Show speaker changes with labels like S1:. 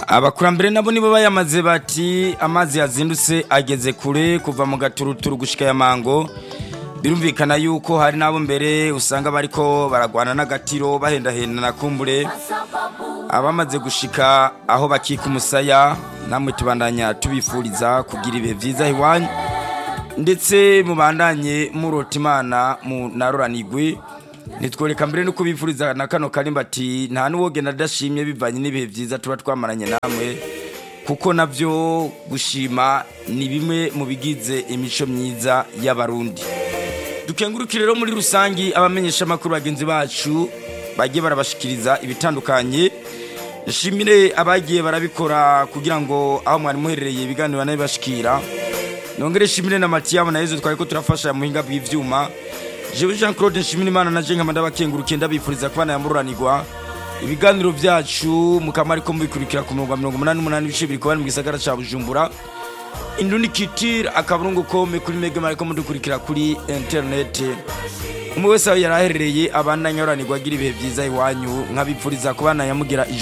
S1: abakurambere nabo nibo bayamaze bati amazi yazindutse ageze kure kuva mu gaturuturu gushika ya mango birumvikana yuko hari n'abo mbere usanga bariko baragwana n'agatiro bahendahenda na kumbure abamaze gushika aho bakika umusaya namwe tubandanya tubifuriza kugira ibihe vyiza iwanyu ndetse mubandanye murota imana munaroranigwe nitworeka mbere no kubifuriza na kano karimba ati nta n'uwogenda adashimye bivanye n'ibihe vyiza tuba twamaranye namwe kuko navyo gushima ni bimwe mu bigize imico myiza y'abarundi dukengurukire rero muri rusangi abamenyesha amakuru bagenzi bacu bagiye barabashikiriza ibitandukanye nshimire abagiye barabikora kugira ngo aho mwari muherereye ibiganiro nabibashikira nongere shimire na Matiyabo na Yezu twariko turafasha mu hinga bw'ivyuma jewe Jean Claude nshimire imana na jenga ndabakengurukiye ndabifuriza kubana yamururanirwa ibiganiro vyacu mukama ariko mubikurikira ku mirongo mirongo umunani n'umunani ibice biri kubari mu gisagara ca Bujumbura indundi kitire akaburungu kome kuri mega mariko mudukurikira kuri internet umwe wese aho yari aherereye abandanya yoranirwa agira ibihe vyiza iwanyu nkabipfuriza kubana yamugira